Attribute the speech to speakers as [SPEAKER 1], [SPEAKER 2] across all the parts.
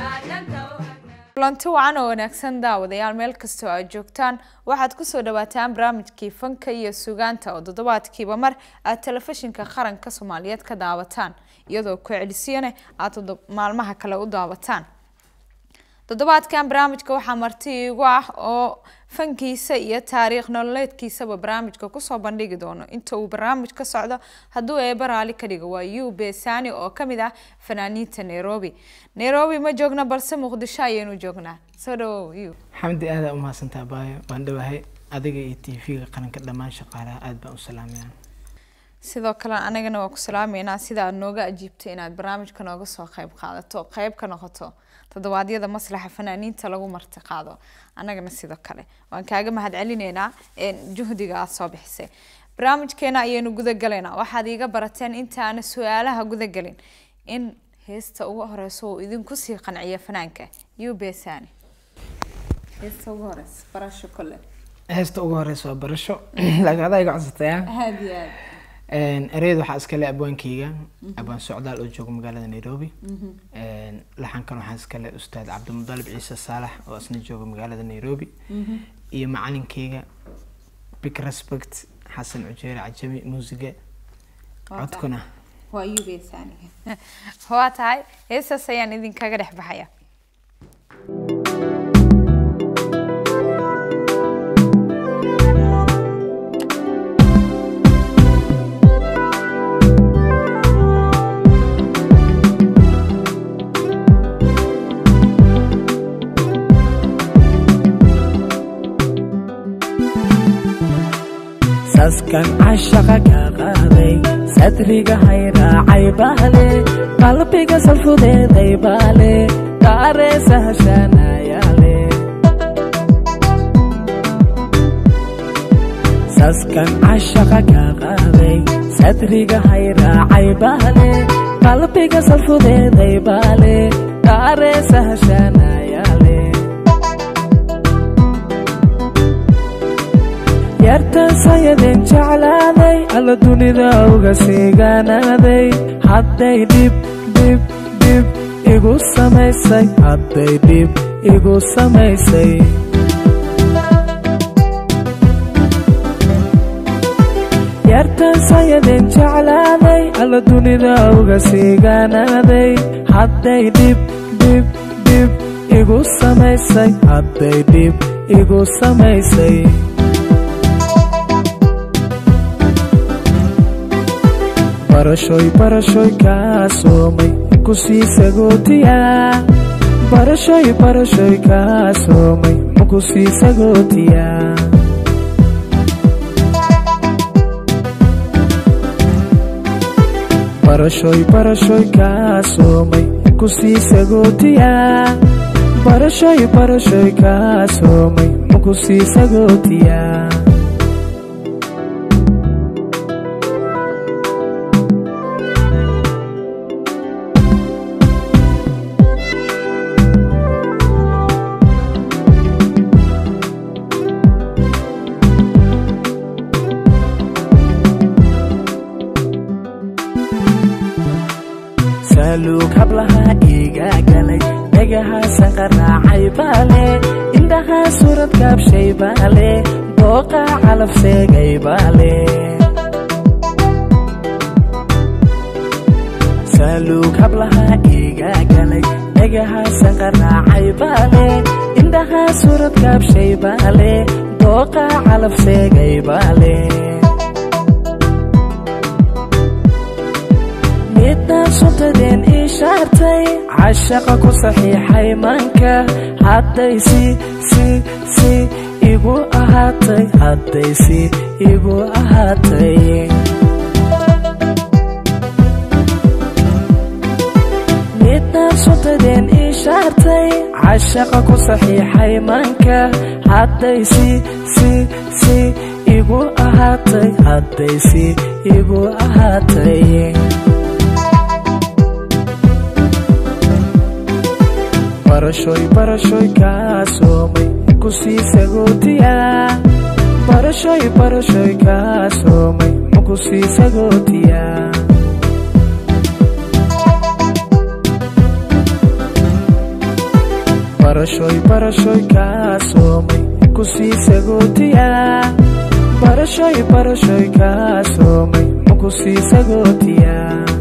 [SPEAKER 1] kulanti wacan oo wanaagsan daawadayaal meel kastoo aad joogtaan waxaad kusoo dhawaataan barnaamijkii fanka iyo sugaanta oo toddobaadkiiba mar aad telefishinka qaranka soomaaliyeed ka daawataan iyadoo ku celisiyane aad maalmaha kale u daawataan toddobaadkan barnaamijka waxaa marti iigu ah oo fankiisa iyo taariikh nololeedkiisaba barnaamijka kusoo bandhigi doono inta uu barnaamij ka socdo hadduu eeba raali ka dhigo waa u besani oo kamid ah fanaaniinta nairobi nairobi ma joogna balse muqdisho ayaynu joognaa soo dhawow u
[SPEAKER 2] xamdi aada umahadsantaa baayo waan dhawahay adiga iyo t v-ga qaranka dhammaan shaqaalaha aada baan u salaamaya
[SPEAKER 1] sidoo kale anagana waa ku salaameynaa sida aad nooga ajiibtay inaad barnaamijka nooga soo qeyb qaadato qeyb ka noqoto toddobaadyada maslaxa fanaaniinta lagu marti qaado annagana sidoo kale waan kaaga mahad celineynaa juhdiga aada soo bixisay barnaamijkeena ayaynu gudagalaynaa waxaad iiga barateen intaana su-aalaha gudagelin in heesta ugu horeyso uu idinku sii qanciya fanaanka u besani heesta ugu horeysa barasho kole
[SPEAKER 2] heesta ugu horeysa waa barasho laakiin adaa iga codsataya
[SPEAKER 1] aad iyo aad
[SPEAKER 2] ereyada waxaa iskale abwaankeyga abwaan socdaal oo jooga magaalada nairobi laxankan waxaa iskale ustaad cabdimudalib ciise saalax oo isna jooga magaalada nairobi iyo macalinkeyga big respect xasan cujeere cajami muusiga codkuna
[SPEAKER 1] waa u besani waa tahay heestaas ayaan idinkaga dhex baxaya
[SPEAKER 3] saskan cashaqa ka qaaday sadriga hayraacay baale qalbiga salfudeeday baale daareesa hashaanayaale saskan cashaqa ka qaaday sadriga hayraacay baale qalbiga salfudeeday baale daareesa hashaanayaale yartaasayadeen jeclaaday alla dunida uga siigaanaaday hadday dhib dhib dhib igu samaysay hadday dhib igu samaysay yartaasayadeen jeclaaday alla dunida uga siigaanaaday hadday dhib dhib dhib igu samaysay hadday dhib igu samaysay barashoy barashoy kaa soomay makusii sagootiya barashoy barashoy kaa soomay makusii sagootiya barashoy barashoy kaa soomay makusii sagootiya barashoy barashoy kaa soomay makusii sagootiya saluug hablaha iiga galay dhegahaasan qaraacay baale indhahaa suurad kaabshay baale dooqa calaf seegay baale saluug hablaha iiga galay dhegahaasan qaraacay baale indhahaa suurad kaabshay baale dooqa calaf seegay baale midaan suntadeen ii shaartay cashaqa ku saxiixay maanka hadday si si si igu ahaatay hadday si igu ahaatay midaan suntadeen ii shaartay cashaqa ku saxiixay maanka hadday si si si igu ahaatay hadday si igu ahaatay barashoy barashoy kaa soomay makusii sagootiya barashoy barashoy kaa soomay makusii sagootiya barashoy barashoy kaa soomay ku sii sagootiya barashoy barashoy kaa soomay ku sii sagootiya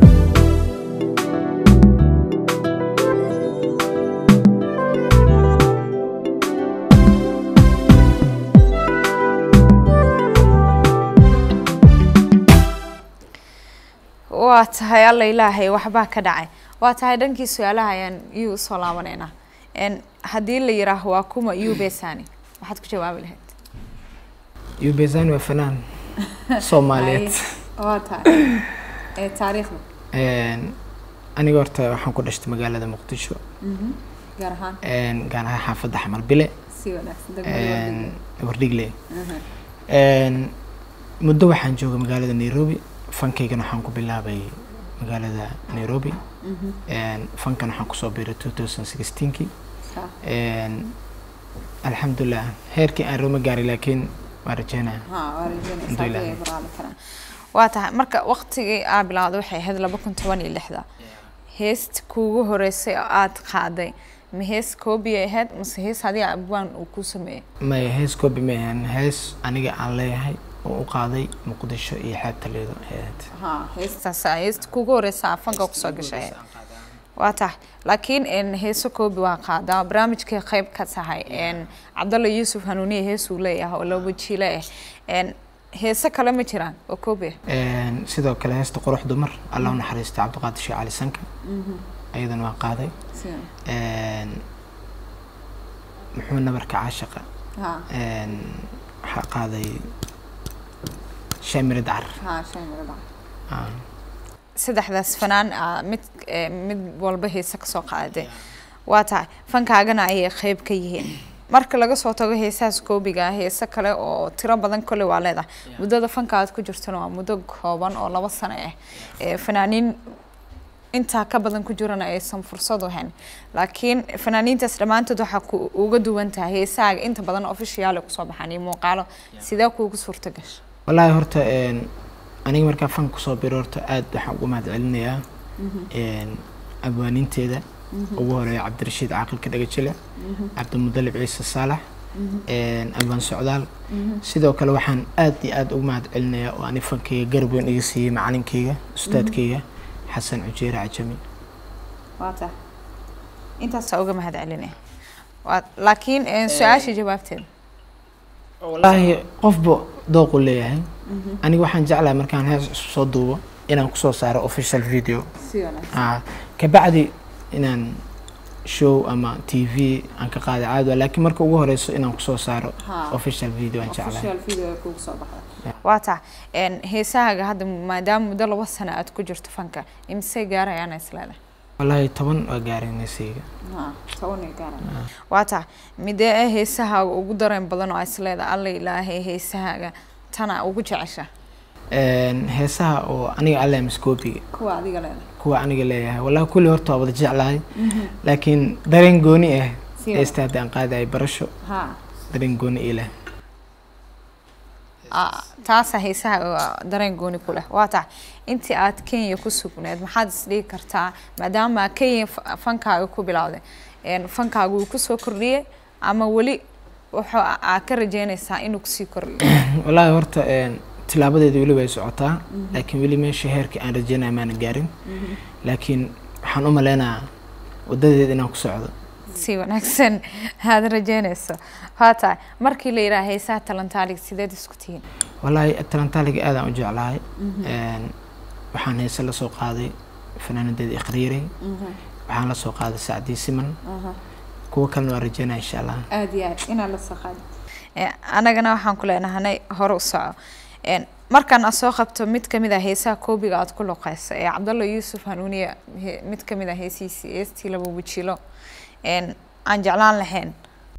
[SPEAKER 1] waa tahay alla ilaahay waxbaa ka dhacay waa tahay dhankii su-aalaha ayaan iyuu usoo laabanaynaa n haddii la yiraaho waa kuma iyuu besani waxaad ku jawaabi lahayd
[SPEAKER 2] yubezani waa fanaan soomaaliyeed
[SPEAKER 1] waa tahay ee taariikhda
[SPEAKER 2] Een, aniga horta waxaan ku dhashtay magaalada muqdisho
[SPEAKER 1] gaar ahaan
[SPEAKER 2] een, gaar ahaan xaafadda xamal bile
[SPEAKER 1] si wanaagsan
[SPEAKER 2] een, wardhigle Een, muddo waxaan joogay magaalada nairobi fankaygana waxaan ku bilaabay magaalada nairobi Een, fankan waxaan kusoo biiray 2016kii Een, alxamdulilah heerkii aan roma gaaray laakiin waan rajeynaya Alhamdulillah.
[SPEAKER 1] waa tahay marka waqtigii aa bilowday waxay ahayd laba kun toban iyo lixda heest kuugu horeysay oo aad qaaday ma hees koobiyay ahayd mase hees adiga abwaan uu ku sameeyey
[SPEAKER 2] maya hees koobi ma ahan hees aniga aan leeyahay oo u qaaday muqdisho iyo xeebta leedo ahayd
[SPEAKER 1] heestaas heesta kuugu horeysa fanka kusoo gashay waa tahay laakiin n heeso koobi waa qaadaa barnaamijkay qayb ka tahay n cabdalla yuusuf hanuuniye heesuu leeyahay oo laba jiile ah n heese kale ma jiraan oo koobi ah
[SPEAKER 2] Een, sidoo kale heesta qurux dumar allah u naxariista cabdiqaadir sheekh cali sanka ayadana waan qaaday Een, muxuu nabarka caashaqa Een, waxaa qaaday shaamire dacar Ah.
[SPEAKER 1] saddexdaas fanaan ah, mid eh, mid walba heese kasoo qaaday waa tahay fankaagana ayay qayb ka yihiin marka laga soo tago heesahaas koobiga ah heese kale oo tiro badan kole waa leedahay muddada fanka aad ku jirtana waa muddo kooban oo laba sano ah Eh, fanaaniin intaa ka badan ku jirana aysan fursad u hayn laakiin fanaaniintaas dhammaantood waxaa ku uga duwan tahay heesahaaga inta badan ofishiyaal ay kusoo baxaan iyo muuqaalo sidee kuugu suurta gasha
[SPEAKER 2] wallaahi horta een, aniga markaa fanka kusoo biro horta aad waxaan ugu mahad celinayaa Een, abwaaniinteeda ugu horeeya cabdirashiid caaqilka dhagajile cabdimudalib ciise saalax Een, abwaan socdaal sidoo kale waxaan aad iyo aad ugu mahad celinayaa oo ani fankayga garab weyn iga siiyey macalinkayga ustaadkayga xasan cujeere cajami
[SPEAKER 1] waa tahay intaasaa uga mahad celinaya waa laakiin eh, su-aasha jawaabteeda
[SPEAKER 2] wallaahi qofba dooqu leeyahay aniga waxaan jeclahay markaan hees isu soo duubo inaan kusoo saaro official video Ah, kabacdi inaan show ama t v aan ka qaada caadi waa laakiin marka ugu horeyso inaan kusoo saaro official video aan jeclahay
[SPEAKER 1] waa tahay n heesahaaga hadda maadaama muddo laba sano aad ku jirto fanka imisay gaarayaan isleedahay
[SPEAKER 2] wallaahi toban waa gaaray neysayga
[SPEAKER 1] waa tahay midee ah heesahaaga ugu dareen badan oo aa isleedahay alla ilaahay heesahaaga tana ugu jecesha
[SPEAKER 2] Een, heesaha oo aniga alle miskoobiga
[SPEAKER 1] kuwa adiga leedahay
[SPEAKER 2] kuwa aniga leeyahay wallahi kulli horta waa wada jeclahay laakiin dareen gooni ah
[SPEAKER 1] Si
[SPEAKER 2] heesta haddii aan qaadayo barasho
[SPEAKER 1] ha
[SPEAKER 2] dareen gooni ii leh
[SPEAKER 1] Ah, taasaa heesaha dareen gooni ku leh waa tahay intii aad kenya ku sugneed maxaad isdhigi kartaa maadaama kenya fa- fankaaga ku bilowday een, fankaaga uu kusoo kordhiyey ama weli wuxuu aad ka rajeynaysaa inuu kusii kordhiyo
[SPEAKER 2] wallaahi horta een, tilaabadeeda weli way socotaa laakiin weli meesha heerkii aan rajeynaya maana gaarin laakiin waxaan u maleynayaa wadadeeda inaan ku socdo
[SPEAKER 1] si wanaagsan aad rajeynayso waa tahay markii la yidhaha heesaha talantaaliga sideed isku tihiin
[SPEAKER 2] wallaahi talantaaliga aadaan u jeclahay Een, waxaan heese la soo qaaday fanaanadeeda ikhriiray waxaan la soo qaaday sacdii siman kuwa kalena waa rajeynaya insha allah
[SPEAKER 1] aad iyo aad inaad la soo qaadi annagana waxaan ku leenahanay hore u soco Een, markaan aad soo qabto mid kamid ah heesaha koobiga aad ku luqeyso ee cabdalla yuusuf hanuuniye he- mid kamid ah heesihiisii heestii laba wajilo Een, aan jeclaan lahayn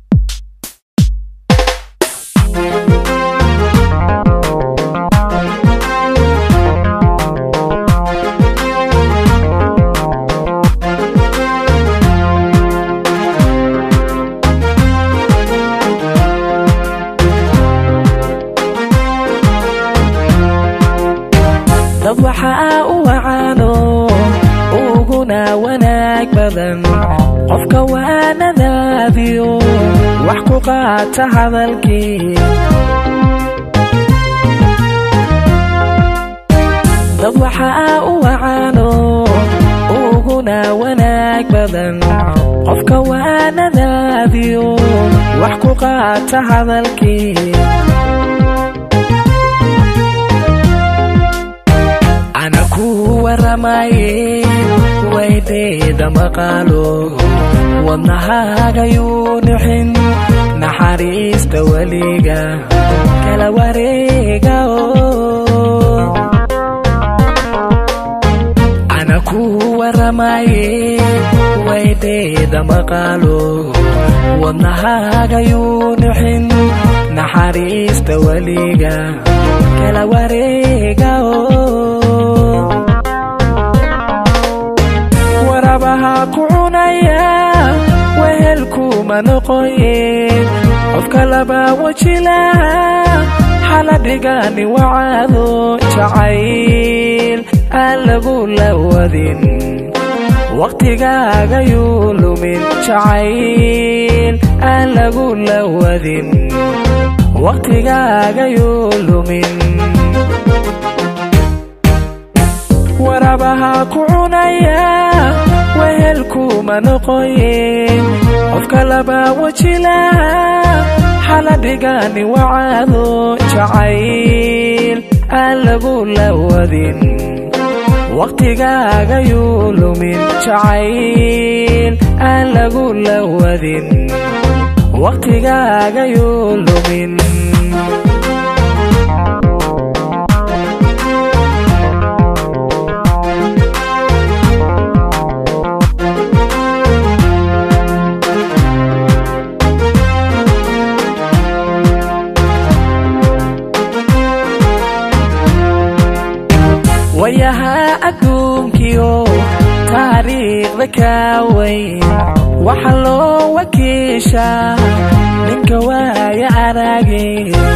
[SPEAKER 3] dad waxaa u wacaano uguna wanaag badan qofka waanadaada nadaadiyo wax ku qaata hadalkii dad waxaa u wacaano uguna wanaag badan qofka waa nadaadiyo wax ku qaata hadalkii ana ku waramaye waydeeda maqaalo wadnahaagayuu nixin naxariista weliga kala wareega ana ku waramaye waydeeda maqaalo wadnahaagayuu nixin naxariista weliga kala wareega warabaha ku cunaya wehelkuma noqoyeen qofka laba wajilaha xaladhigani wacaado jacayl aan lagu lawadin waqtigaagayuu lumin jacayl aan lagu lawadin waqtigaagayuu lumin warabaha ku cunaya wehelkuma noqoyeen qofka laba wajilaha xaladhigani wacaado jacayl aan lagu lawadin waqtigaagayuu lumin jacayl aan lagu lawadin waqtigaagayuu lumin wayahaa adduunkiyo taariikhda kaaweyn waxa loo wakiishaa ninka waaya arage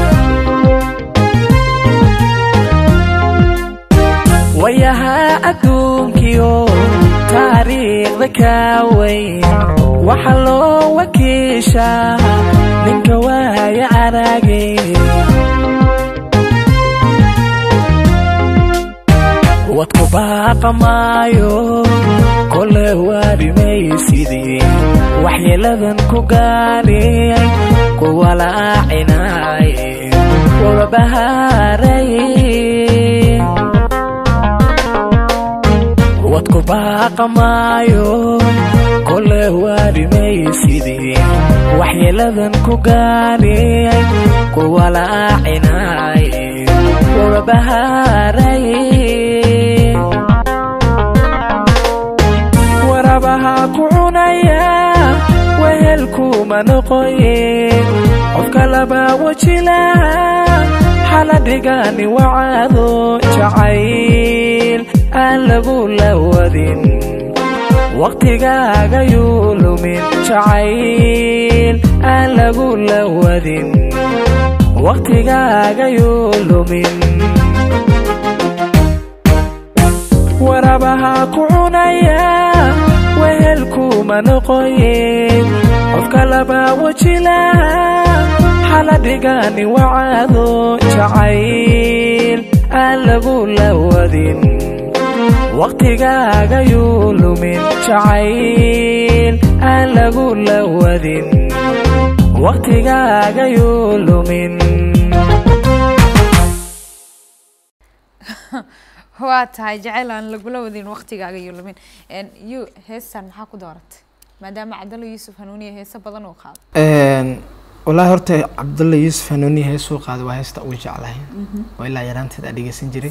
[SPEAKER 3] wayahaa adduunkiyo taariikhda kaaweyn waxa loo wakiishaa ninka waaya arage wadku baaqa maayo kole waarimaysidii waxyeeladan ku gaadhiyay kuwa laacinay wababahaaray wadku baaqa maayo kole waarimaysidii waxyeeladan ku gaadhiyay kuwa laacinay wababahaaray warabaha ku cunaya wehelkuma noqoyeen qofka laba wajilaha xaladhigani wacaado jacayl aan lagu lawadin waqtigaagayuu lumin jacayl aan lagu lawadin waqtigaagayuu lumin warabaha ku cunaya wehelkuma noqoyeen qofka laba wajilaha xaladhigani wacaado jacayl aan lagu lawadin waqtigaagayuu lumin jacayl aan lagu lawadin waqtigaagayuu lumin
[SPEAKER 1] waa tahay jacayl aan lagula wadin waqtigaaga iyo lumin yu heestan maxaa ku dooratay maadaama cabdalla yuusuf hanuuniya heeso badan uu qaado
[SPEAKER 2] wallaahi horta cabdulla yuusuf hanuuniya heesuu qaaday waa heesta ugu jeclahay oo ilaa yaraanteed aan dhegeysan jiray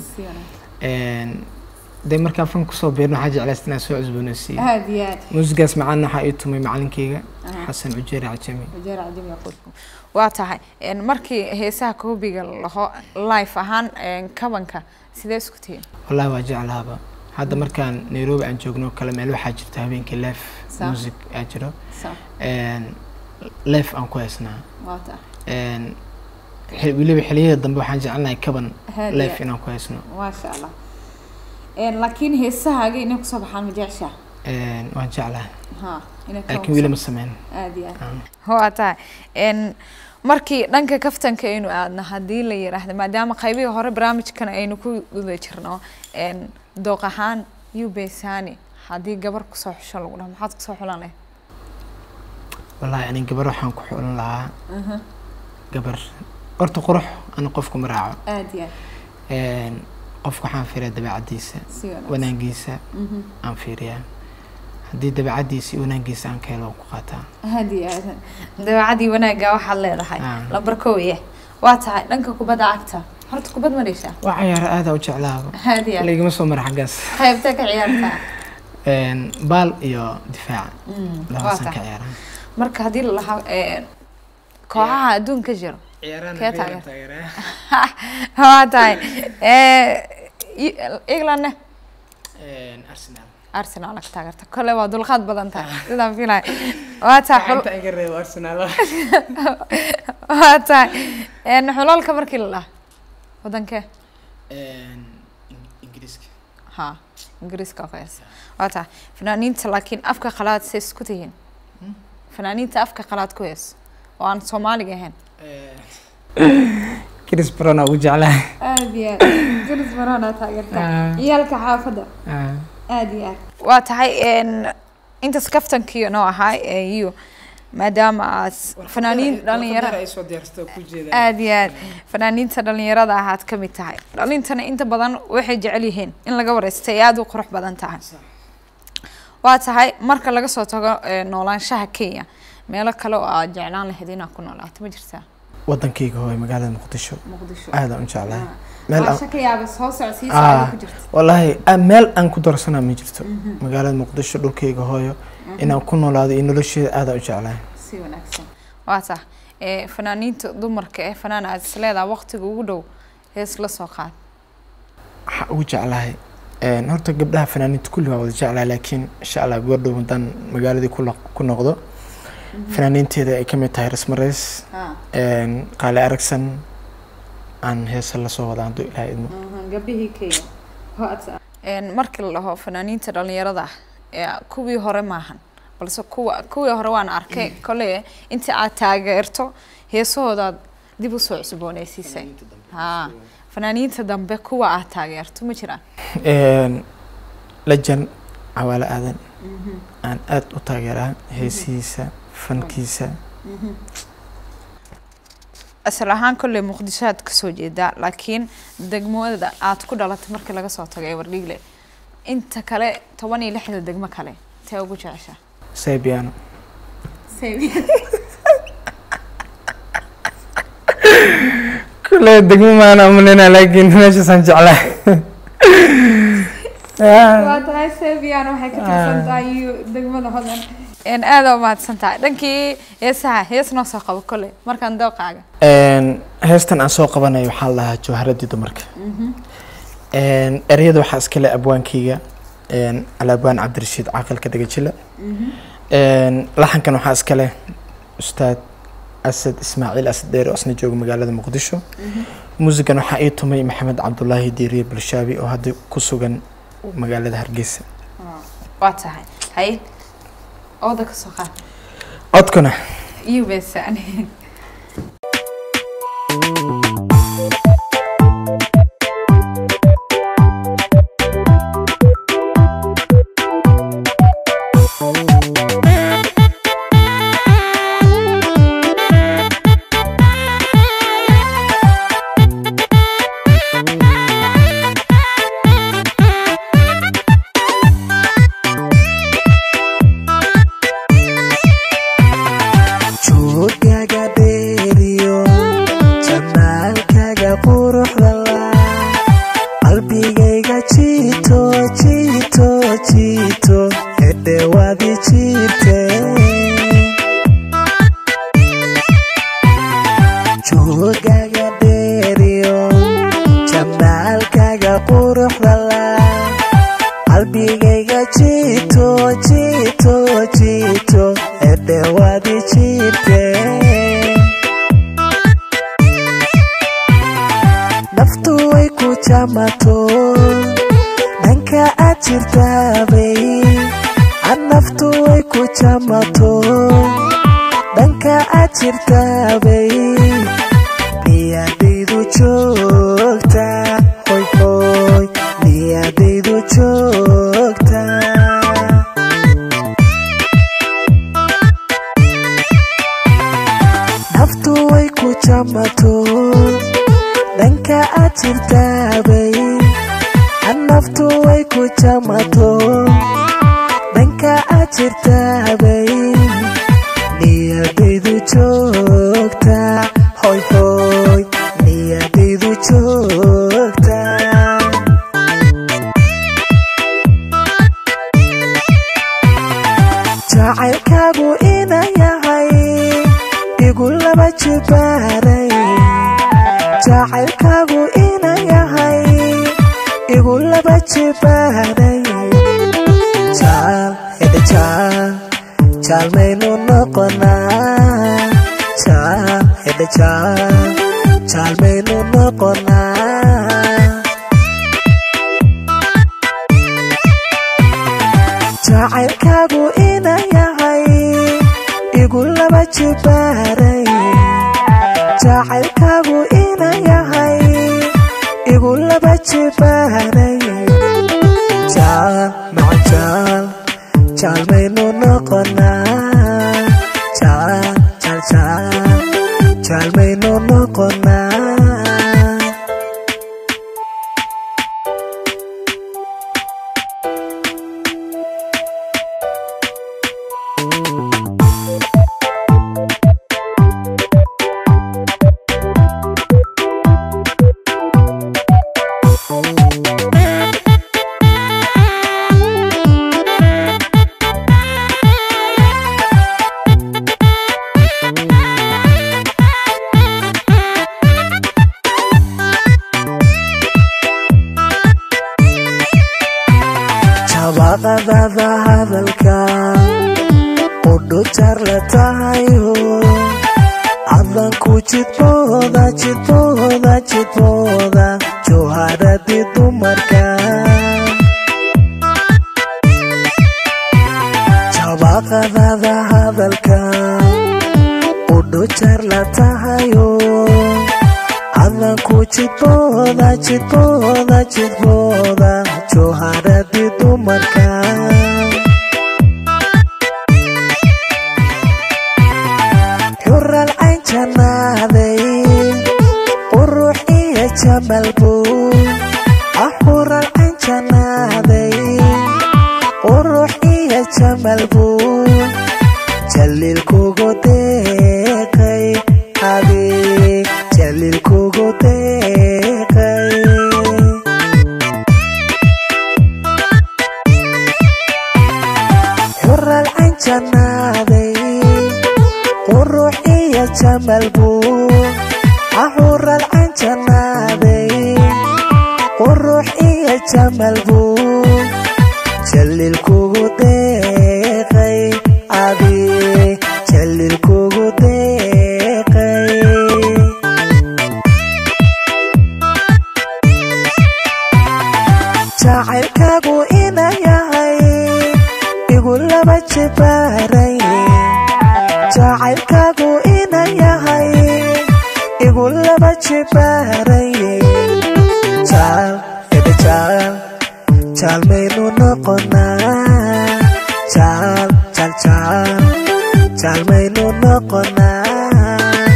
[SPEAKER 2] dee markaa fan kusoo beerno waxaa jeclaysta inaan soo cusboonaysiiyo
[SPEAKER 1] aad iyo aad
[SPEAKER 2] muusigaas macaana waxaa ii tumay macalinkeyga xasan cujeeri cajami
[SPEAKER 1] wajeer cajami yaquudku waa tahay markii heesaha koobiga laho life ahaan kabanka sidee isku tihiin
[SPEAKER 2] wallaahi waa jeclaaba hadda markaan nairobi aan joogno kale meel waxaa jirta habeenkii leef
[SPEAKER 1] Sa-
[SPEAKER 2] music aa jiro
[SPEAKER 1] Sa-
[SPEAKER 2] leef aan ku heesnaa
[SPEAKER 1] waa tahay
[SPEAKER 2] xil- weliba xiliyada dambe waxaan jecelnahay kaban
[SPEAKER 1] Haadiya.
[SPEAKER 2] leef inaan ku heesno
[SPEAKER 1] maasha allah laakiin heesahaaga inay kusoo baxaan ma jeceshaa
[SPEAKER 2] Een, waan jeclahay
[SPEAKER 1] ha inay ka
[SPEAKER 2] laakiin weli ma sameyn
[SPEAKER 1] aad iyo aad
[SPEAKER 2] Ah.
[SPEAKER 1] waa tahay n markii dhanka kaftanka aynu aadno haddii la yiraahdo maadaama qaybihii hore barnaamijkan aynu ku guda jirno n dooq ahaan ubesani haddii gabar kusoo xusho lagu dhaho maxaad kusoo xulan lahayd
[SPEAKER 2] wallaahi ani gabar waxaan ku xulan lahaa gabar horta qurux ana qofku ma raaco
[SPEAKER 1] aad iyo
[SPEAKER 2] Een, qofka waxaan fiiriyaa dabeecaddiisa
[SPEAKER 1] si wanaagsan
[SPEAKER 2] wanaagiisa aan fiiriyaa haddii dabeecaddiisa iyo wanaagiisa aan ka helo waan ku qaataa
[SPEAKER 1] aad iyo aad dabeecadii wanaagga waxaad leedahay
[SPEAKER 2] Ah.
[SPEAKER 1] lambar kooye waa tahay dhanka kubadda cagta horta kubad ma dheshaa
[SPEAKER 2] waa cayaara aada u jeclaaba
[SPEAKER 1] aad iyo aad
[SPEAKER 2] laygama soo mara xaggaas
[SPEAKER 1] qaybta ka ciyaartaa
[SPEAKER 2] Een, baal iyo difaaca
[SPEAKER 1] Mm, waa
[SPEAKER 2] labaasaan ka
[SPEAKER 1] tahay
[SPEAKER 2] ciyaaraa
[SPEAKER 1] marka haddii la lahaa kooxaha adduunka jiro Kee taageer? waa tahay englandne
[SPEAKER 2] arsenal
[SPEAKER 1] arsenal ka taageerta kole waa dulqaad badan tahay sidaan filay waa tahay xul-
[SPEAKER 2] iga reebo arsenal
[SPEAKER 1] waa tahay een, xulalka markii la lahaa wadankee
[SPEAKER 2] ingiriiska
[SPEAKER 1] ha ingiriiska oo kalees waa tahay fanaaniinta laakiin afka qalaad say isku tihiin fanaaniinta afka qalaad ku hees oo aan soomaaliga ahayn
[SPEAKER 2] chris brown ugu jeclahay
[SPEAKER 1] aad iyo aad Chris Brown aa taageerta
[SPEAKER 2] Ah.
[SPEAKER 1] ciyaalka xaafadda aad iyo aad waa tahay n intaas kaftankii noo ahaa iyo maadaama aad fanaaniin dhalinyaro
[SPEAKER 2] soo diyaarsato ku jeeda
[SPEAKER 1] aad iyo aad fanaaniinta dhalinyarada ahaad ka mid tahay dhalintana inta badan waxay jecel yihiin in laga wareysta ay aada u qurux badan tahay waa tahay marka laga soo tago eh, noolaanshaha kenya meelo kale oo aad jeclaan lahayd inaad ku noolaato ma jirtaa
[SPEAKER 2] wadankayga hooy magaalada muqdisho
[SPEAKER 1] muqdisho
[SPEAKER 2] aadaan u jeclahay meel aan
[SPEAKER 1] maasha ka yaaba soo socodsiisa
[SPEAKER 2] Ah.
[SPEAKER 1] aad ku jirta
[SPEAKER 2] wallaahi ah, meel aan ku darsanaa ma jirto magaalada muqdisho dhulkayga hooyo inaan ku noolaado iyo nolosheeda aadaan u jeclahay
[SPEAKER 1] si wanaagsan waa tah ee fanaaniinta dumarka ee fanaan aad is leedahay waqtiga ugu dhow hees la soo qaad
[SPEAKER 2] waxaa ugu jeclahay Een, horta gabdhaha fanaaniinta kulli waa wada jeclahay laakiin insha allah goordhow haddaan magaaladii ku noq- ku noqdo fanaaniinteeda ay ka mid tahay rasmareys qaale aragsan aan heesa lasoo wada hadduu ilaahay idmo
[SPEAKER 1] gabdhihii kenya markii la dhaho fanaaniinta dhalinyarada ah ee kuwii hore maahan balse kuwa kuwii hore waan arkay kole intii aad taageerto heesahoodaad dib usoo cusbooneysiisay ha fanaaniinta dambe kuwa aad taageerto ma jiraan
[SPEAKER 2] Een, lejan cawaale aadan aan aad u taageeraa heesihiisa fankiisa
[SPEAKER 1] asal ahaan kolley muqdisho aad kasoo jeedaa laakiin degmada aad ku dhalatay markii laga soo tago ee wardhiigle inta kale toban iyo lixda degmo kale tee ugu jeceshaa
[SPEAKER 2] saybiano kule degmo maana umalina laakiin meeshaasaan jeclahay
[SPEAKER 1] waa tahay sebian waxay ka tirsan tahay iyo degmada hodan n aada u mahadsan tahay dhankii heesaha hees noo soo qabo kolley markaan dooqaaga
[SPEAKER 2] Een, heestan aan soo qabanayo waxaa la dhahaa jawharadii dumarka Een, ereyada waxaa iskale abwaankeyga een, alaabwaan cabdirashiid caaqilka dhegajile Een, laxankan waxaa iskale ustaad asad ismaaciil asad dheere oo isna jooga magaalada muqdisho muusigan waxaa ii tumay maxamed cabdulaahi diiriye bulshaabi oo hadda ku sugan magaalada hargeysa
[SPEAKER 1] waa tahay hay ooda ka soo qaad
[SPEAKER 2] codkuna
[SPEAKER 1] iyo beesaan
[SPEAKER 3] joogaaga dheeriyo jamaalkaaga quruxda laa qalbigayga jiito jiito jiito edhewaadi jiirte joogaaga dheeriyo jamaalkaaga quruxda laa qalbigayga jiito jiito jiito edhewaadi jiirte naftu way ku jamato dhanka aad jirtaabay jamato dhanka aad jirtaabay niyadaydu joogta hoy hoy niyadaydu joogta naftu way ku jamato dhanka aad jirtaabay naftu way ku jamato dhanka aad jirtaabay niyadaydu joogta hoy hoy niyadaydu joogta jacaylkaagu ina yahay igu laba jibaaray jacaylkaagu ina yahay igu laba jibaaray jaal hede jaal jaal maynu noqonaa jaal hede jaal jaal maynu noqonaa jacaylkaagu ina yahay igu laba jibaaray jacaylkaagu ina yahay igu laba jibaaray jaal maca jaal jaal maynu noqonaa jaal jaal jaal jaal maynu noqonaa jabaqadada hadalka udhujar la tahayo cadanku jidbooda jidbooda jidbooda jawharadii dumarka jabaqadada hadalka udhujar la tahayo cadanku jidbooda jidbooda jidbooda jawharadii dumarka xural cayn janaaday qurux iyo jamal buu ah xural cayn janaaday qurux iyo jamal buu jaliil kugu deeqay adig jaliil kugu deeqay xural cayn janaaday qurux iyo jamal buu ah xural cayn janaaday qurux iyo jamal buu jaliil kugu deeqay adig jaliil kugu deeqay jacaylkaagu ina yahay igu laba jibaaray jacaylkaagu ina yahay igu laba jibaaray jaal ede jaal jaal maynu noqonaa jaal jaal jaal jaal maynu noqonaa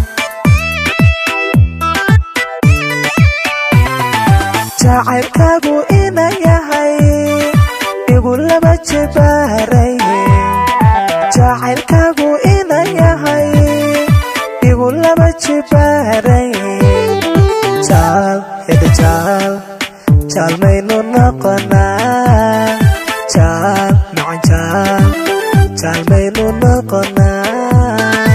[SPEAKER 3] jacaylkaagu ina yahay igu laba jibaaray jacaylkaagu ina yahay igu laba jibaaray jaal hede jaal jaal maynu noqonaa jaal macan jaal jaal maynu noqonaa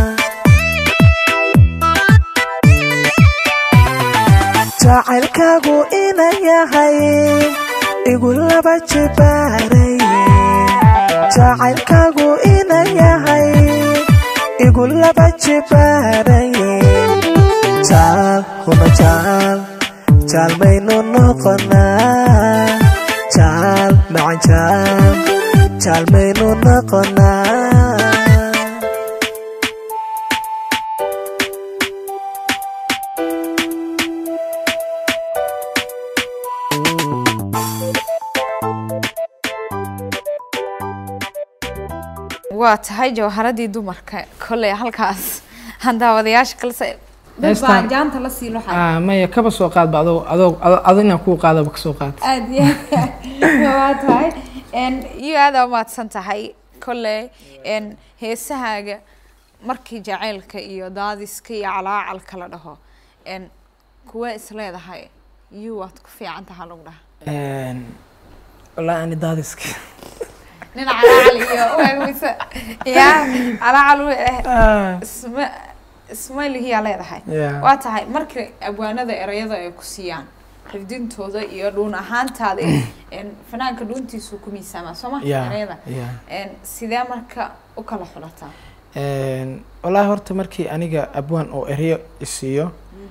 [SPEAKER 3] jacaylkaagu ina yahay igu laba jibaaray jacaylkaagu ina yahay igu laba jibaaray jaal huna jaal jaal maynu noqonaa jaal macan jaal jaal maynu noqonaa
[SPEAKER 1] waa tahay jawharadii dumarka kolley halkaas aan daawadayaasha kalse dad baa
[SPEAKER 2] Heestaan-
[SPEAKER 1] jaanta la sii luxay
[SPEAKER 2] Ah, maya kaba soo qaadba adoo adoo ado inaan kuu qaadaba ka soo qaad
[SPEAKER 1] aad iyo aad waa tahay n iyo aada umahadsan tahay kolley n heesahaaga markii jaceylka iyo daadiska iyo calaacalka la dhaho n kuwa isleedahay iyo waad ku fiican tahaa lagu dhaha
[SPEAKER 2] wallaahi ani daadiska
[SPEAKER 1] nin calaacal iyo uegmise ya calaacal u eh isma ismailihiyaa leedahay
[SPEAKER 2] Yeah.
[SPEAKER 1] waa tahay markii abwaanada erayada ay ku siiyaan xifdintooda iyo dhuun ahaantaada n fanaanka dhuuntiisu ku miisaamaa soo ma
[SPEAKER 2] Yeah,
[SPEAKER 1] erayada
[SPEAKER 2] yeah.
[SPEAKER 1] n sidee marka u kala xulataa
[SPEAKER 2] wallaahi horta markii aniga abwaan oo ereyo isiiyo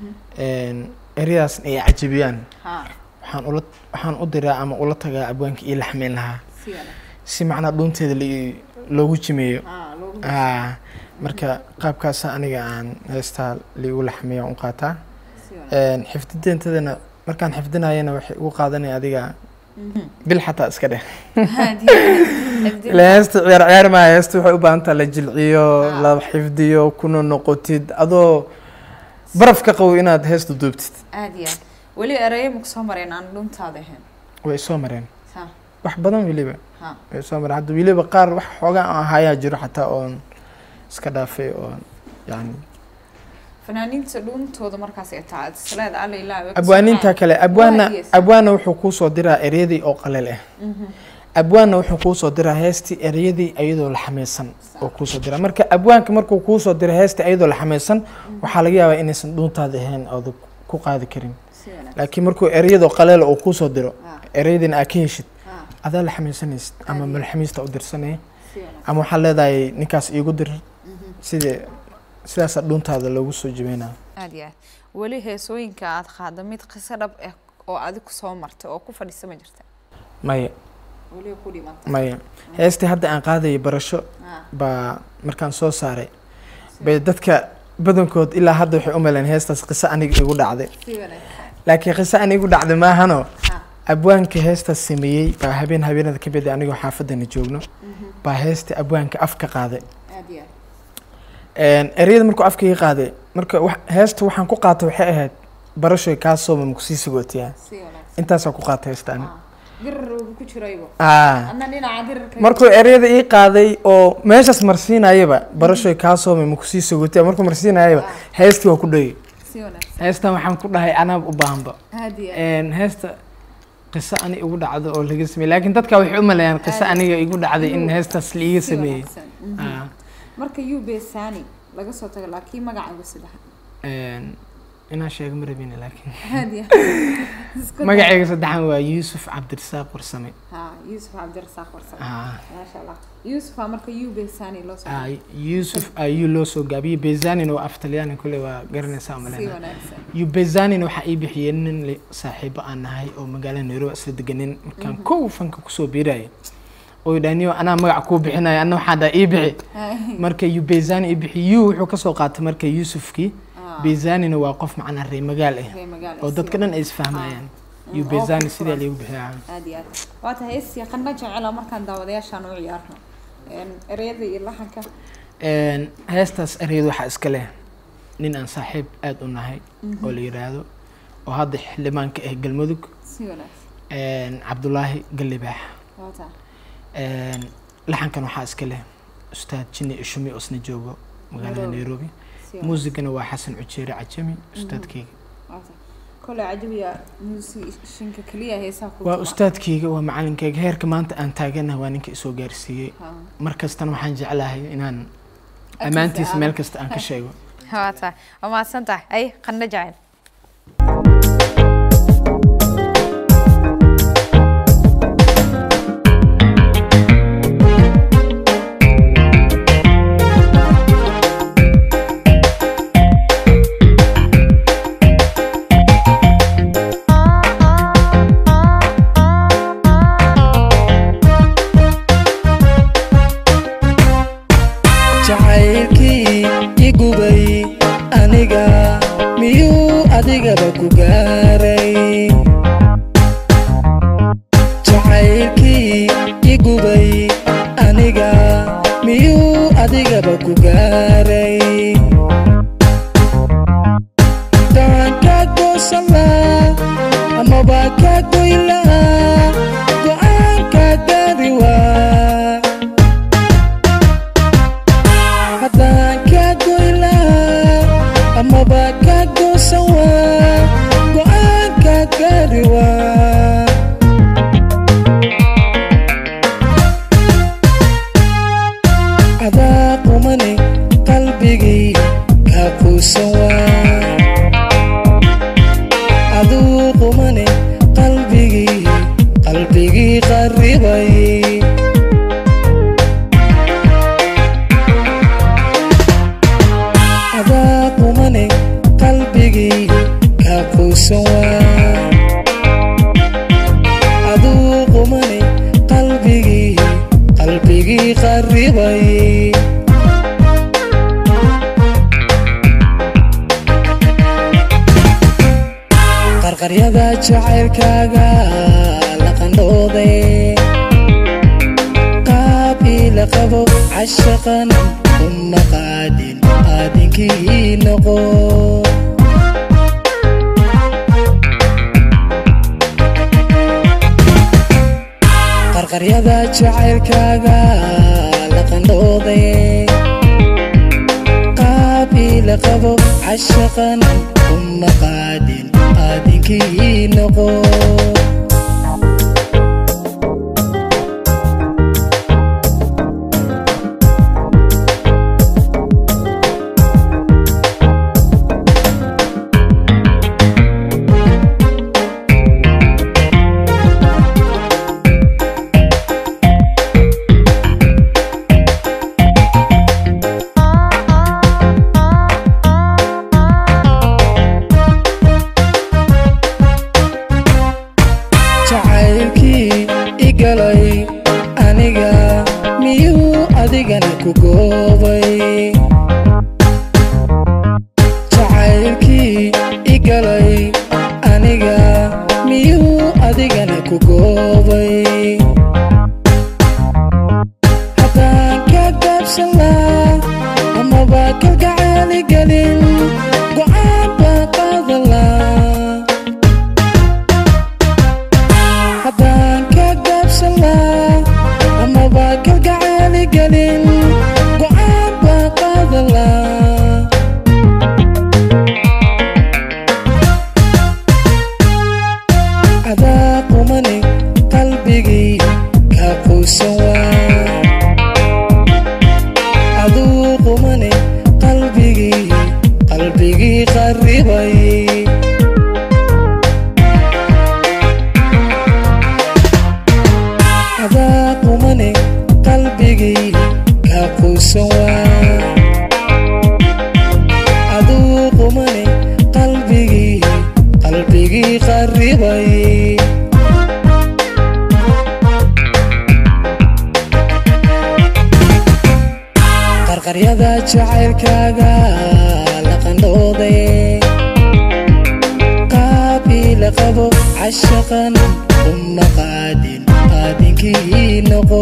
[SPEAKER 2] ereyadaas ay cajabiyaan
[SPEAKER 1] ha
[SPEAKER 2] waxaan ula waxaan u diraa ama ula tagaa abwaanka ii laxmeyn lahaa
[SPEAKER 1] si wanaag
[SPEAKER 2] si macnaa dhuunteeda li- loogu jimeeyo
[SPEAKER 1] ha loogu
[SPEAKER 2] Ah, marka qaabkaasa aniga aan heestaa liigu laxmeeya u qaataa
[SPEAKER 1] si wanaag
[SPEAKER 2] xifdideentadana markaan xifdinayana waxay ugu qaadanaya adiga bil xataa iska dheh
[SPEAKER 1] Xifdin-
[SPEAKER 2] ila heesta ciyaar ciyaar maa heesta waxay u baahan taha la jilciyo la xifdiyo kuna noqotid adoo baraf ka qabo inaad heesta duubtid
[SPEAKER 1] aad iyo aad weli erayo maku soo mareen aan dhuuntaada ahayn
[SPEAKER 2] way soo mareen
[SPEAKER 1] ha
[SPEAKER 2] wax badan weliba
[SPEAKER 1] ha
[SPEAKER 2] way soo mareen hadda weliba qaar wax xoogaa aan ahayaa jiro xataa oon iska dhaafay oon yani
[SPEAKER 1] fanaaniinta dhuuntooda markaas ay tahay aad isleeda alla ilaa
[SPEAKER 2] abwaaninta kale abwaana
[SPEAKER 1] yes.
[SPEAKER 2] abwaana wuxuu kuu soo diraa ereyadii oo qaleel ah abwaanna wuxuu kuu soo diraa heestii ereyadii iyadoo la xameysan oo kuu soo diraa marka abwaanka markuu kuu soo dira heestii iyadoo la xameysan waxaa laga yaabaa inaysan dhuuntaada ahayn ooda ku qaadi karin
[SPEAKER 1] si wanaag
[SPEAKER 2] laakiin markuu ereyadoo qaleela uu kuu soo diro
[SPEAKER 1] ha
[SPEAKER 2] ereyadiina aad ka heshid
[SPEAKER 1] ha
[SPEAKER 2] adaa la xameysanaysid ama malxamiista u dirsanaya
[SPEAKER 1] si wanaag
[SPEAKER 2] ama waxaa leedahay ninkaas iigu dir sidii sidaasaa dhuuntaada loogu soo jibeynaa
[SPEAKER 1] aad iyo aad weli heesooyinka aad qaada mid qiso dhab ah oo adigu soo martay oo ku fadhisa ma jirta
[SPEAKER 2] maya
[SPEAKER 1] weli ku dhimanta
[SPEAKER 2] maya heestii hadda aan qaadayay barasho
[SPEAKER 1] ha
[SPEAKER 2] baa markaan soo saaray bay dadka badankood ilaa hadda waxay u meleen heestaas qiso aniga igu dhacday
[SPEAKER 1] si wanaag
[SPEAKER 2] laakiin qiso aniga igu dhacday maahano
[SPEAKER 1] ha
[SPEAKER 2] abwaanka heestaas sameeyey baa habeen habeenada ka mid anigoo xaafadana joogno baa heestii abwaanka afka qaaday
[SPEAKER 1] aad iyo aad
[SPEAKER 2] ereyada markuu afka ii qaaday marka wax- heesta waxaan ku qaatay waxay ahayd barashoy kaa sooma makusii sagootiyaa
[SPEAKER 1] si wanaag
[SPEAKER 2] intaasaa ku qaatay heesta ani
[SPEAKER 1] dirar uu ku jiraybo
[SPEAKER 2] Ah.
[SPEAKER 1] adna dhinaca dirarka
[SPEAKER 2] markuu ereyada ii qaaday oo meeshaas marsiinayaba barashoy kaa soomay makusii sagootiyaa markuu marsiinayaba heestii waa ku dhayay
[SPEAKER 1] si wanaag
[SPEAKER 2] heestan waxaan ku dhahay anaaba u baahanba
[SPEAKER 1] aad iyo aad
[SPEAKER 2] Een, heesta qiso ani igu dhacdo oo laga sameeyey laakiin dadka waxay u maleeyaan qiso aniga igu dhacday in heestaas liiga
[SPEAKER 1] si
[SPEAKER 2] sameeyey
[SPEAKER 1] wanaagsan Mhm.
[SPEAKER 2] Ah,
[SPEAKER 1] marka ube sani laga soo tago laakiin magacaaga saddexa
[SPEAKER 2] een, inaan sheego ma rabin laakiin
[SPEAKER 1] aad iyo aad Isku day.
[SPEAKER 2] magacayga saddexan waa yuusuf cabdirasaaq warsame
[SPEAKER 1] ha yuusuf cabdirasaaq warsame
[SPEAKER 2] Ah,
[SPEAKER 1] maasha allah yusuf aa marka ube sani loo soo
[SPEAKER 2] ah, yuusuf ayuu loo soo gaabiyey bezanina waa af talyaani kule waa garanaysaa
[SPEAKER 1] si
[SPEAKER 2] malena
[SPEAKER 1] wanaagsan
[SPEAKER 2] yubezanina waxaa ii bixiyey nin le- saaxiibo aan nahay oo magaalada nairobi isla deganin markaan kow fanka kusoo biiraya oo idhaaniyo anaa magac kuu bixinaya anna waxaa dhaa ii bixi marka yubezani ii bixi yu wuxuu kasoo qaatay marka yuusufkii
[SPEAKER 1] Ah.
[SPEAKER 2] bezanina waa qof macnaa reer magaal ah
[SPEAKER 1] Reer magaal
[SPEAKER 2] oo
[SPEAKER 1] si
[SPEAKER 2] dadka dhan ay isfahmayaan
[SPEAKER 1] Mm,
[SPEAKER 2] yubezani
[SPEAKER 1] oo
[SPEAKER 2] sidaa
[SPEAKER 1] furan.
[SPEAKER 2] liigu bixiyaa
[SPEAKER 1] aad iyo aad waa tahay hees yaqana jecela markaan daawadayaashaan u ciyaarno Een, ereyada iyo laxanka
[SPEAKER 2] Een, heestaas ereyadu waxaa iska leh nin aan saaxiib aada u nahay oo la yidhaahdo oo hadda xildhibaanka ah galmudug
[SPEAKER 1] si wanaagsan
[SPEAKER 2] een, cabdulaahi gallibaax
[SPEAKER 1] waa tahay
[SPEAKER 2] Een, laxankan waxaa iska leh ustaad jinni ishumi oo isna joogo magaalada
[SPEAKER 1] Nairobi.
[SPEAKER 2] nairobi
[SPEAKER 1] si wanaagsan
[SPEAKER 2] muusigana waa xasan cujeere cajami ustaadkeyga
[SPEAKER 1] waa tahay koley cajabiya muusishinka keliya heesaha ku
[SPEAKER 2] waa
[SPEAKER 1] tuba.
[SPEAKER 2] ustaadkeyga waa macalinkeyga heerka maanta aan taaganaha waa ninka isoo gaarsiiyey
[SPEAKER 1] Ha.
[SPEAKER 2] mar kastana waxaan jeclahay inaan
[SPEAKER 1] Agtiisa
[SPEAKER 2] ammaantiisa
[SPEAKER 1] aad.
[SPEAKER 2] meel kasta aan ka sheego
[SPEAKER 1] waa tahay waa mahadsan tahay ay qandho jacayl
[SPEAKER 3] jacaylkii igubay aniga miyuu gaaray daan ka goosan lahaa amaba ka goyn lahaa go'aanka gaari waa haddaan ka goyn lahaa amaba ka goosan waa go'aanka gaari waa adaa qumane qalbigii ka quusan waa aduu qumane qalbigii qalbigii qarribay adaa qumane qalbigii ka quusan waa aduu qumane qalbigii qalbigii qarribay qarqaryada jacaylkaaga la qandhooday qaab ila qabo cashaqan uma qaadin aadinkii noqo qarqaryada jacaylkaaga la qandhooday qaab ila qabo cashaqan uma qaadin aadinkii noqo jacaylkii igalay aniga miyuu adigana ku goobay jacaylkii igalay aniga miyuu adigana ku goobay haddaan ka gaabsan laa amaba kalgacaali gelin go'aan baan qaadan laa haddaan ka gaabsan laa amaba kalgacaali gelin go'aan baan qaadan laa adaa qumane qalbigii ka quusan waa aduu qumane qalbigii qalbigii qarribay adaa qumane qalbigii ka quusan waa aduu qumane qalbigii qalbigii qarribay qarqaryada jacaylkaaga la qandhooday qaab ila qabo cashaqan uma qaadin aadinkii noqo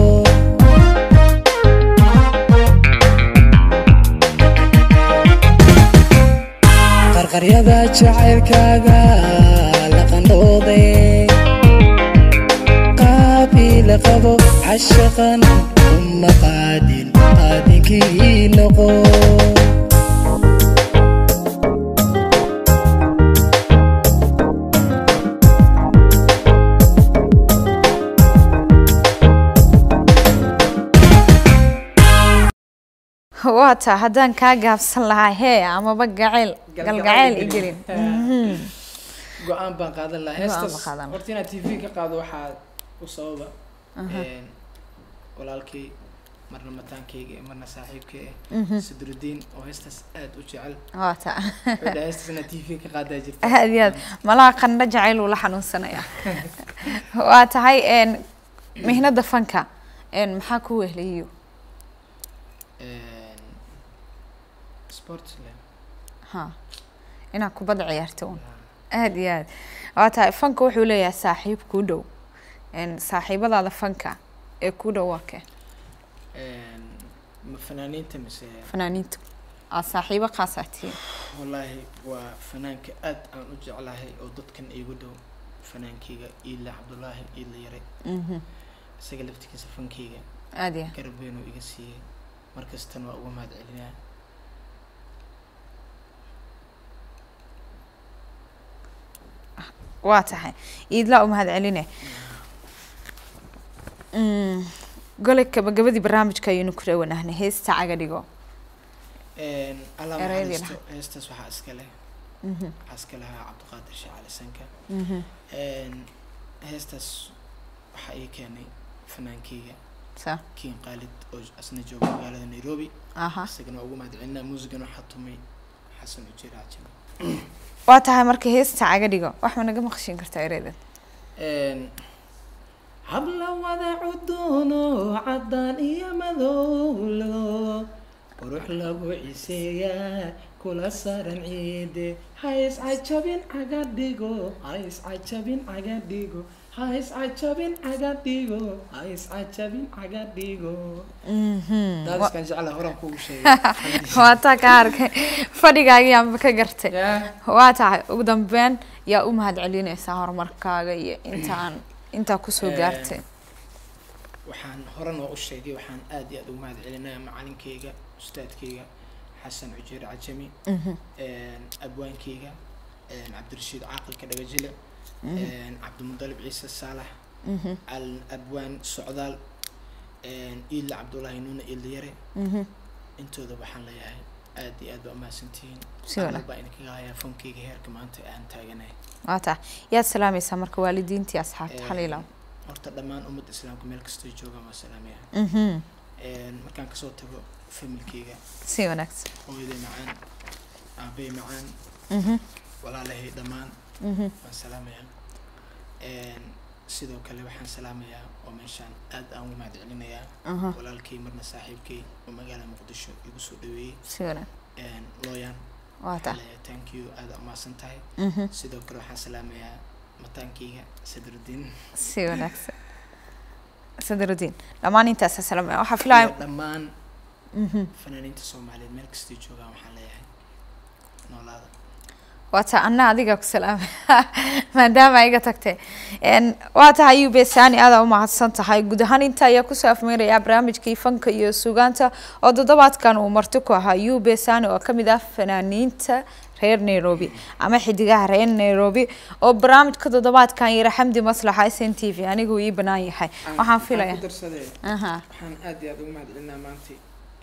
[SPEAKER 3] qarqaryada jacaylkaaga la qandhooday qaab ila qabo cashaqan uma qaadin aadinkii noqo
[SPEAKER 1] waa taa haddaan kaa gaabsan lahaa hee amaba gacayl galgacayl i gelin
[SPEAKER 2] go-aan baan qaadan lahaa
[SPEAKER 1] Go'aan
[SPEAKER 2] heestaas
[SPEAKER 1] baan qaadan lahaa.
[SPEAKER 2] horta inaad t v ka qaado waxaa u sababa een, walaalkay marna mataankayga iyo marna saaxiibkay ah sadrudiin oo heestaas aad u jecel
[SPEAKER 1] waa taa
[SPEAKER 2] wuxuu dhahay heestaas inaad t v ka qaadaa jirta
[SPEAKER 1] aad iyo aad malaha qandho jacayl uu la xanuunsanaya waa tahay een, mihnada fanka een, maxaa ku wehliyo
[SPEAKER 2] Een, sports le
[SPEAKER 1] ha inaad kubadda ciyaarto un aad iyo aad waa tahay fanka wuxuu leeyahay saaxiib kuu dhow een, saaxiibadaada fanka ee kuu dhow waa kee
[SPEAKER 2] Een, ma fanaaniinta mise
[SPEAKER 1] fanaaniinta aad saaxiibo khaasaa tihiin
[SPEAKER 2] wallaahi waa fanaanka aad aan u jeclahay oo dadkan iigu dhow fanaankeyga iila cabdullaahi iila yare
[SPEAKER 1] Mhm.
[SPEAKER 2] isaga laftigiisa fankeyga
[SPEAKER 1] aad ya
[SPEAKER 2] garab weyn uu iga siiyey markastana waa uga mahad celinaa
[SPEAKER 1] waa tahay iidlaa u mahad celine Mm, gole gabagabadii barnaamijka ayaynu ku dhawanahnay heesta caga dhigo
[SPEAKER 2] allah
[SPEAKER 1] Erayadii
[SPEAKER 2] maxariisto heestaas waxaa iska leh
[SPEAKER 1] Mhm,
[SPEAKER 2] waxaa iska lahaa cabdiqaadir sheekh cali sanka
[SPEAKER 1] mhm.
[SPEAKER 2] heestaas waxaa ii keenay fanaankeyga
[SPEAKER 1] sa
[SPEAKER 2] kiin qaalid oo asna jooga magaalada nairobi
[SPEAKER 1] aha
[SPEAKER 2] isagana waa ugu mahad celinaa muusigan waxaa tumay xasan ujeer cajami
[SPEAKER 1] waa tahay marka heesta caga dhigo wax ma naga maqashin kartaa ereydan
[SPEAKER 2] habla wada cuduno caddaan iyo madowlo qurux lagu ciseeyaa kula saran ciide ha iscajabin caga dhigo ha iscajabin caga dhigo ha iscajabin caga dhigo ha iscajabin caga dhigo
[SPEAKER 1] Mhm.
[SPEAKER 2] daadiskan jecla horan kugu sheegay
[SPEAKER 1] waa taa ka arkay fadhigaagiyaanba ka gartay
[SPEAKER 2] yaa
[SPEAKER 1] waa tahay ugu dambeyn yaa u mahad celinaysaa horumarkaaga iyo intaan intaa kusoo
[SPEAKER 2] Eh,
[SPEAKER 1] gaartay
[SPEAKER 2] waxaan horan oo u sheegay waxaan aad iyo aad ugu mahad celinayaa macalinkeyga ustaadkeyga xasan cujeer cajami
[SPEAKER 1] Mhm,
[SPEAKER 2] abwaankeyga cabdirashiid caaqilka dhagajile cabdimudalib ciise saalax
[SPEAKER 1] mhm,
[SPEAKER 2] al abwaan socdaal iila cabdullaahi nuuna iilayare
[SPEAKER 1] mhm.
[SPEAKER 2] intooda waxaan leeyahay aad iyo aad baa umahadsantihiin
[SPEAKER 1] Si wanaag-
[SPEAKER 2] baa idinkaga hayaa fankeyga heerka maanta aan taaganahay
[SPEAKER 1] waa tahay yaad salaamaysaa marka waalidiintii asxaabta xaliilaw
[SPEAKER 2] horta dhammaan ummadda islaamka meel kastoo joogaan waa salaamaya
[SPEAKER 1] Mhm,
[SPEAKER 2] markaan kasoo tago familkeyga
[SPEAKER 1] si wanaagsan
[SPEAKER 2] hooyaday macaan aabay macaan
[SPEAKER 1] Mhm,
[SPEAKER 2] walaalahay dhammaan
[SPEAKER 1] mhm.
[SPEAKER 2] waan salaamayaa sidoo kale waxaan salaamayaa oo meeshaan aad aan ugu mahad celinayaa
[SPEAKER 1] Aha,
[SPEAKER 2] walaalkay marna saaxiibkay oo magaalada muqdisho igu soo dhaweeyey
[SPEAKER 1] si wanaag
[SPEAKER 2] looyan
[SPEAKER 1] waa tahay
[SPEAKER 2] leeyahay thank you aad umahadsan tahay
[SPEAKER 1] Mhm,
[SPEAKER 2] sidoo kale waxaan salaamayaa mataankeyga sadruddin
[SPEAKER 1] si wanaagsan sadrudiin dhammaan intaasa salaamaya waxaa filaya
[SPEAKER 2] iyo dhammaan
[SPEAKER 1] Mhm.
[SPEAKER 2] fanaaniinta soomaaliyeed meel kastay joogaan waxaan leeyahay noolaada
[SPEAKER 1] waa taa anna adiga ku salaamay maadaama iga tagtay Een, waa tahay ub sani aadaa umahadsan tahay guud ahaan inta ayaa kusoo afmeerayaa barnaamijkii fanka iyo sugaanta oo toddobaadkan uu marti ku ahaa ub sani oo kamid ah fanaaniinta reer nairobi ama xidigaha reer nairobi oo barnaamijka toddobaadkan yara xamdi maslaxa s n t v anigu ii banaan yahay waxaan filaya
[SPEAKER 2] ku darsadee
[SPEAKER 1] aha
[SPEAKER 2] waxaan aad iyo aad ugu mahad celinaa maanta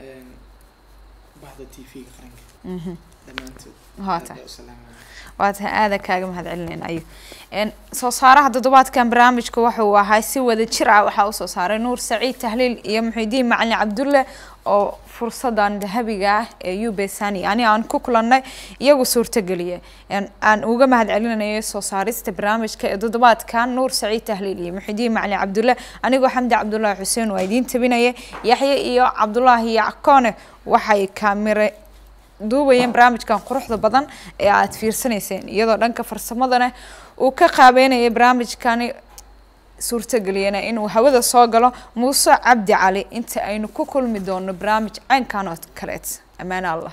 [SPEAKER 2] bahda t v-ga qaranka
[SPEAKER 1] mhm.
[SPEAKER 2] dhammaantood
[SPEAKER 1] Waa
[SPEAKER 2] aad
[SPEAKER 1] tahay.
[SPEAKER 2] baa u salaamaya
[SPEAKER 1] waa tahay aada kaaga mahad celinayna ayu Een, soo saaraha toddobaadkan barnaamijka waxa uu ahaa si wada jir ah waxaa usoo saaray nuur saciid tahliil iyo muxidiin macalin cabdulle oo fursadan dahabiga ah ee ub sani ani aan ku kulannay iyagu suurtageliyay Een, aan uga mahad celinayo soo saarista barnaamijka ee toddobaadkan nuur saciid tahliil iyo muxidiin macalin cabdulle anigoo xamdi cabdullaahi xuseen waa idiin tabinaya yaxye iyo cabdullaahi yackoone waxay kaamire duubayeen barnaamijkan quruxda badan ee aad fiirsanayseen iyadoo dhanka farsamadana uu ka qaabeynayay barnaamijkani suurtageliyana inuu hawada soo galo muuse cabdi cali inta aynu ku kulmi doono barnaamij caynkan oo kaleet ammaan allah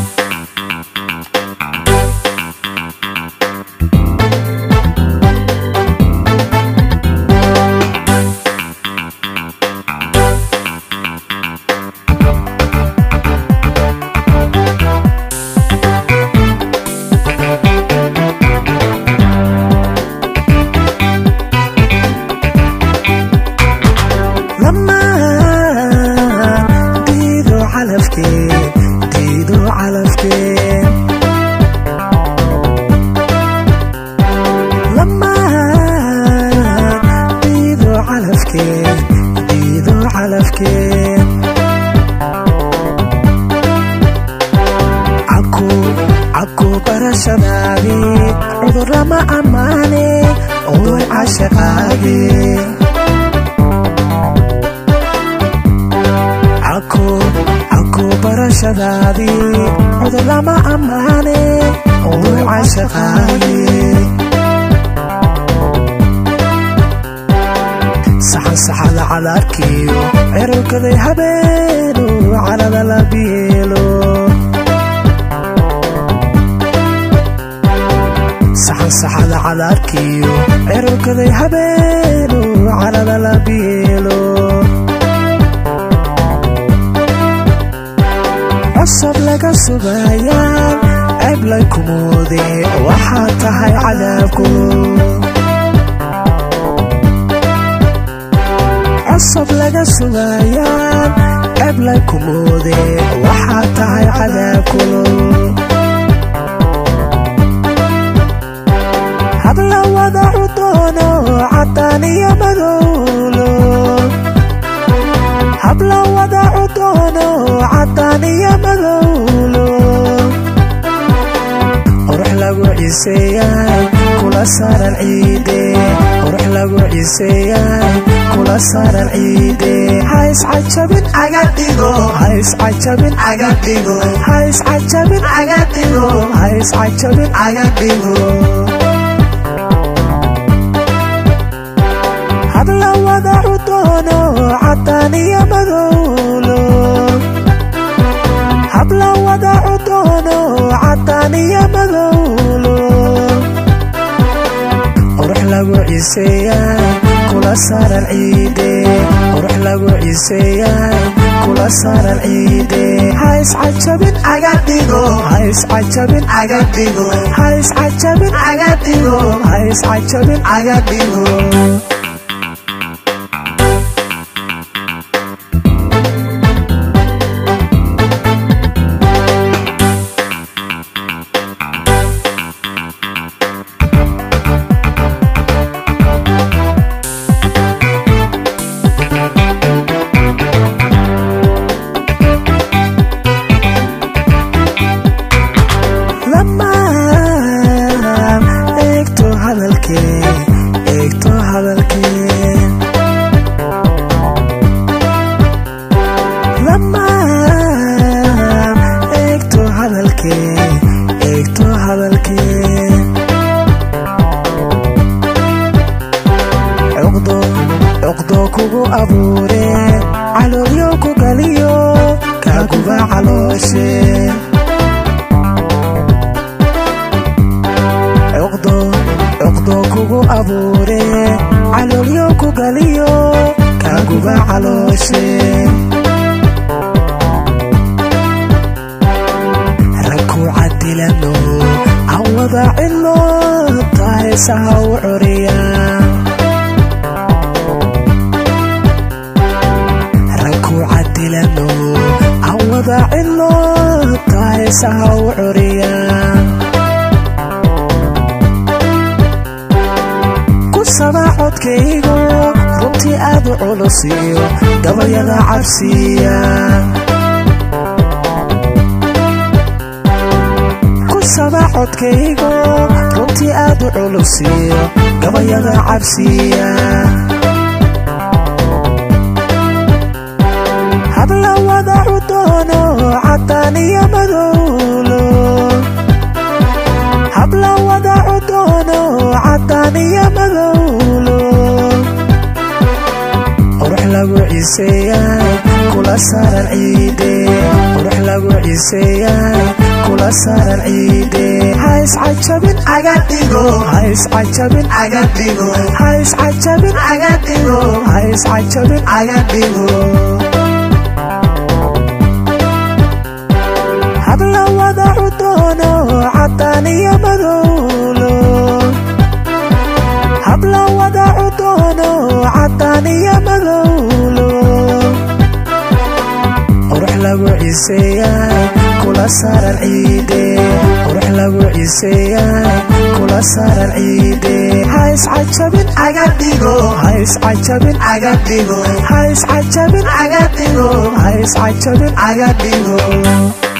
[SPEAKER 3] lamaan diido calafkeen diido calafkeen lamaan diido calafkeen diido calafkeen caku caku barashadaadii cudur lama ammaane udur cashaqaagee caku caku barashadaadii cudur lama ammaane udur cashaqaagee saxan saxada cadaarkiyo cirowkaday habeenu carada la biilo saxan saxada cadaarkiyo cirowkaday habeenu carada la biilo cosab laga sugaayaan ceblay kumoode waxaa tahay cadaabku cosab laga sugaayaan ceblay kumoode waxaa tahay cadaabku habla wadacu doono cadaan iyo madowlo habla wadacu doono cadaan iyo madowlo qurux lagu ciseeyaay kula saaran ciide qurux lagu ciseeyaay kula saaran ciide hays cajabin aga dhigo hays cajabin aga dhigo hays cajabin aga dhigo hays cajabin aga dhigo habla wadacu doono cadaan iyo madowlo habla wadacu doono cadaan iyo madowlo qurux lagu ciseeyaay kula saaran ciide qurux lagu ciseeyaay kula saaran ciide hays cajabin aga dhigo hays cajabin aga dhigo hays cajabin aga dhigo hays cajabin aga dhigo lamaan eegto hadalkee eegto hadalkee lamaan eegto hadalkee eegto hadalkee cuqdo cuqdo kugu abuure caloolyo ku galiyo kaaguba calooshe cuqdo cuqdo kugu abuure caloolyo ku galiyo kaaguba calooshe ragku cadilano awada cilo taheesaha u curiya ragku cadilano awada cilo taheesaha u curiya kusaba codkaygu runtii aad u culusiyo gabayada cabsiya kusaba codkaygu runtii aad u culusiyo gabayada cabsiya habla wadacu doono cadaan iyo madowlo habla wadacu doono cadaan iyo madowlo qurux lagu ciseeyaay kula saaran ciide qurux lagu ciseeyaay kula saaran ciide hays cajabin aga dhigo hays cajabin aga dhigo hays cajabin aga dhigo hays cajabin aga dhigo habla wadacu doono cadaan iyo madowlo habla wadacu doono cadaan iyo madowlo qurux lagu ciseeyaay kula saaran ciide qurux lagu ciseeyaay kula saaran ciide hays cajabin aga dhigo hays cajabin aga dhigo hays cajabin aga dhigo hays cajabin aga dhigo